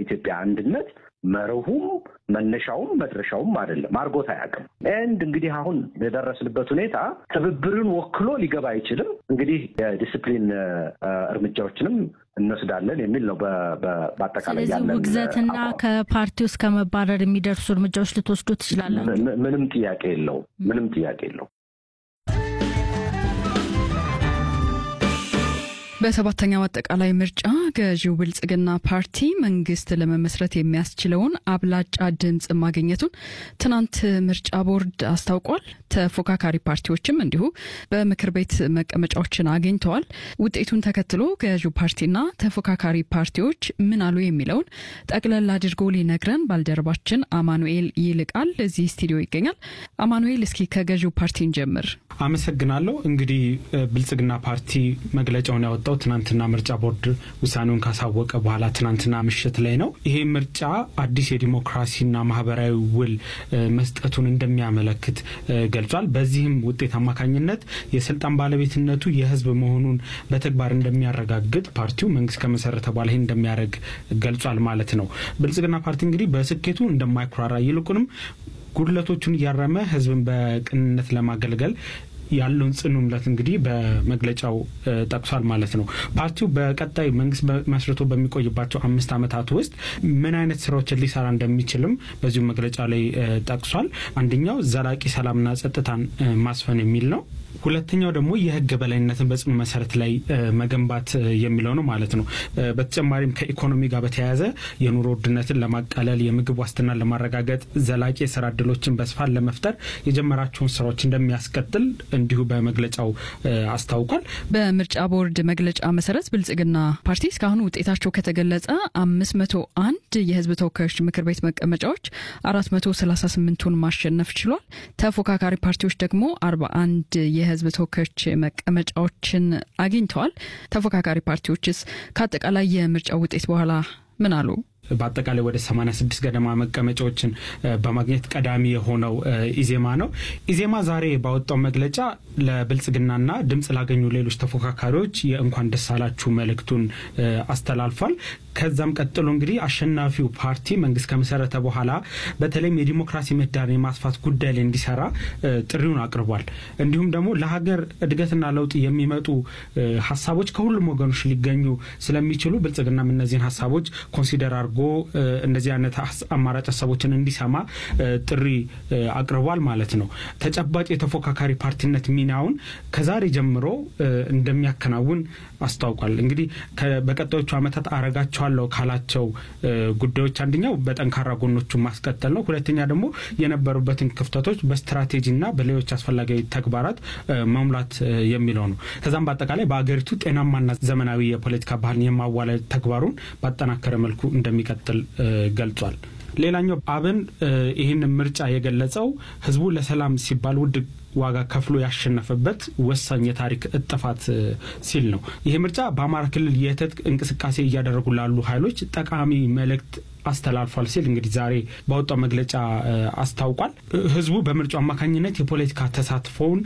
የኢትዮጵያ አንድነት መርሁም መነሻውም መድረሻውም አይደለም፣ አድርጎት አያውቅም። ኤንድ እንግዲህ አሁን የደረስንበት ሁኔታ ትብብርን ወክሎ ሊገባ አይችልም። እንግዲህ የዲስፕሊን እርምጃዎችንም እንወስዳለን የሚል ነው። በአጠቃላይ ስለዚህ ውግዘትና ከፓርቲ ውስጥ ከመባረር የሚደርሱ እርምጃዎች ልትወስዱ ትችላላችሁ? ምንም ጥያቄ የለውም። ምንም ጥያቄ የለውም። በሰባተኛው አጠቃላይ ምርጫ ገዢው ብልጽግና ፓርቲ መንግስት ለመመስረት የሚያስችለውን አብላጫ ድምፅ ማግኘቱን ትናንት ምርጫ ቦርድ አስታውቋል። ተፎካካሪ ፓርቲዎችም እንዲሁ በምክር ቤት መቀመጫዎችን አግኝተዋል። ውጤቱን ተከትሎ ገዢው ፓርቲና ተፎካካሪ ፓርቲዎች ምን አሉ የሚለውን ጠቅለል አድርጎ ሊነግረን ባልደረባችን አማኑኤል ይልቃል እዚህ ስቱዲዮ ይገኛል። አማኑኤል፣ እስኪ ከገዢው ፓርቲን ጀምር። አመሰግናለሁ። እንግዲህ ብልጽግና ፓርቲ መግለጫውን ያወጣው ትናንትና ምርጫ ቦርድ ውሳኔውን ካሳወቀ በኋላ ትናንትና ምሽት ላይ ነው። ይሄ ምርጫ አዲስ የዲሞክራሲና ማህበራዊ ውል መስጠቱን እንደሚያመለክት ገልጿል። በዚህም ውጤት አማካኝነት የስልጣን ባለቤትነቱ የህዝብ መሆኑን በተግባር እንደሚያረጋግጥ ፓርቲው መንግስት ከመሰረተ በኋላ ይህን እንደሚያደርግ ገልጿል ማለት ነው። ብልጽግና ፓርቲ እንግዲህ በስኬቱ እንደማይኩራራ ይልቁንም ጉድለቶቹን እያረመ ህዝብን በቅንነት ለማገልገል ያለውን ጽኑ እምነት እንግዲህ በመግለጫው ጠቅሷል ማለት ነው። ፓርቲው በቀጣይ መንግስት መስርቶ በሚቆይባቸው አምስት ዓመታት ውስጥ ምን አይነት ስራዎችን ሊሰራ እንደሚችልም በዚሁ መግለጫ ላይ ጠቅሷል። አንደኛው ዘላቂ ሰላምና ጸጥታን ማስፈን የሚል ነው። ሁለተኛው ደግሞ የህግ በላይነትን በጽኑ መሰረት ላይ መገንባት የሚለው ነው ማለት ነው። በተጨማሪም ከኢኮኖሚ ጋር በተያያዘ የኑሮ ውድነትን ለማቃለል፣ የምግብ ዋስትናን ለማረጋገጥ፣ ዘላቂ የስራ እድሎችን በስፋት ለመፍጠር የጀመራቸውን ስራዎች እንደሚያስቀጥል እንዲሁ በመግለጫው አስታውቋል። በምርጫ ቦርድ መግለጫ መሰረት ብልጽግና ፓርቲ እስካሁን ውጤታቸው ከተገለጸ አምስት መቶ አንድ የህዝብ ተወካዮች ምክር ቤት መቀመጫዎች አራት መቶ ሰላሳ ስምንቱን ማሸነፍ ችሏል። ተፎካካሪ ፓርቲዎች ደግሞ አርባ አንድ የህዝብ ተወካዮች መቀመጫዎችን አግኝተዋል። ተፎካካሪ ፓርቲዎችስ ከአጠቃላይ የምርጫው ውጤት በኋላ ምን አሉ? በአጠቃላይ ወደ 86 ገደማ መቀመጫዎችን በማግኘት ቀዳሚ የሆነው ኢዜማ ነው። ኢዜማ ዛሬ ባወጣው መግለጫ ለብልጽግናና ድምፅ ላገኙ ሌሎች ተፎካካሪዎች የእንኳን ደስ አላችሁ መልእክቱን አስተላልፏል። ከዛም ቀጥሎ እንግዲህ አሸናፊው ፓርቲ መንግስት ከመሰረተ በኋላ በተለይም የዲሞክራሲ ምህዳርን የማስፋት ጉዳይ ላይ እንዲሰራ ጥሪውን አቅርቧል። እንዲሁም ደግሞ ለሀገር እድገትና ለውጥ የሚመጡ ሀሳቦች ከሁሉም ወገኖች ሊገኙ ስለሚችሉ ብልጽግናም እነዚህን ሀሳቦች ኮንሲደር አድርጎ እንደዚህ አይነት አማራጭ ሀሳቦችን እንዲሰማ ጥሪ አቅርቧል ማለት ነው። ተጨባጭ የተፎካካሪ ፓርቲነት ሚናውን ከዛሬ ጀምሮ እንደሚያከናውን አስታውቋል። እንግዲህ በቀጣዮቹ ዓመታት አረጋቸዋለሁ ካላቸው ጉዳዮች አንደኛው በጠንካራ ጎኖቹን ማስቀጠል ነው። ሁለተኛ ደግሞ የነበሩበትን ክፍተቶች በስትራቴጂና በሌሎች አስፈላጊ ተግባራት መሙላት የሚለው ነው። ከዛም በአጠቃላይ በአገሪቱ ጤናማና ዘመናዊ የፖለቲካ ባህልን የማዋለድ ተግባሩን ባጠናከረ መልኩ እንደሚቀጥል ገልጿል። ሌላኛው አብን ይህንን ምርጫ የገለጸው ህዝቡ ለሰላም ሲባል ውድ ዋጋ ከፍሎ ያሸነፈበት ወሳኝ የታሪክ እጥፋት ሲል ነው። ይህ ምርጫ በአማራ ክልል የትጥቅ እንቅስቃሴ እያደረጉ ላሉ ኃይሎች ጠቃሚ መልእክት አስተላልፏል ሲል እንግዲህ ዛሬ ባወጣው መግለጫ አስታውቋል። ህዝቡ በምርጫው አማካኝነት የፖለቲካ ተሳትፎውን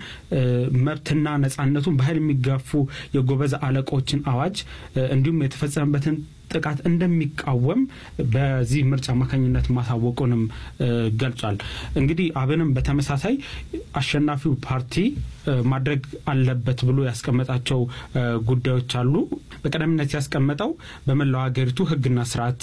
መብትና ነጻነቱን በኃይል የሚጋፉ የጎበዝ አለቆችን አዋጅ እንዲሁም የተፈጸመበትን ጥቃት እንደሚቃወም በዚህ ምርጫ አማካኝነት ማሳወቁንም ገልጿል። እንግዲህ አብንም በተመሳሳይ አሸናፊው ፓርቲ ማድረግ አለበት ብሎ ያስቀመጣቸው ጉዳዮች አሉ። በቀዳሚነት ያስቀመጠው በመላው ሀገሪቱ ህግና ስርዓት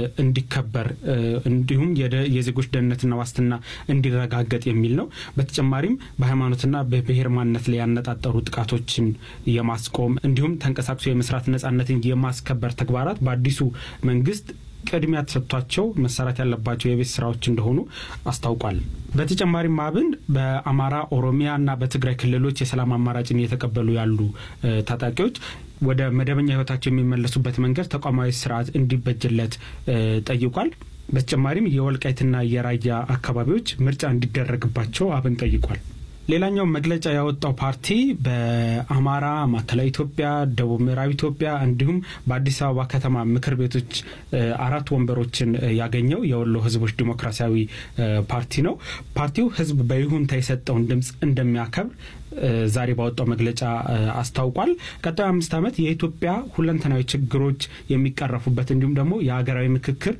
እንዲከበር እንዲሁም የዜጎች ደህንነትና ዋስትና እንዲረጋገጥ የሚል ነው። በተጨማሪም በሃይማኖትና በብሔር ማንነት ላይ ያነጣጠሩ ጥቃቶችን የማስቆም እንዲሁም ተንቀሳቅሶ የመስራት ነጻነትን የማስከበር ተግባራት በአዲሱ መንግስት ቅድሚያ ተሰጥቷቸው መሰራት ያለባቸው የቤት ስራዎች እንደሆኑ አስታውቋል። በተጨማሪም አብን በአማራ፣ ኦሮሚያ እና በትግራይ ክልሎች የሰላም አማራጭን እየተቀበሉ ያሉ ታጣቂዎች ወደ መደበኛ ህይወታቸው የሚመለሱበት መንገድ ተቋማዊ ስርዓት እንዲበጅለት ጠይቋል። በተጨማሪም የወልቃይትና የራያ አካባቢዎች ምርጫ እንዲደረግባቸው አብን ጠይቋል። ሌላኛው መግለጫ ያወጣው ፓርቲ በአማራ፣ ማዕከላዊ ኢትዮጵያ፣ ደቡብ ምዕራብ ኢትዮጵያ እንዲሁም በአዲስ አበባ ከተማ ምክር ቤቶች አራት ወንበሮችን ያገኘው የወሎ ህዝቦች ዲሞክራሲያዊ ፓርቲ ነው። ፓርቲው ህዝብ በይሁንታ የሰጠውን ድምፅ እንደሚያከብር ዛሬ ባወጣው መግለጫ አስታውቋል። ቀጣዩ አምስት ዓመት የኢትዮጵያ ሁለንተናዊ ችግሮች የሚቀረፉበት እንዲሁም ደግሞ የሀገራዊ ምክክር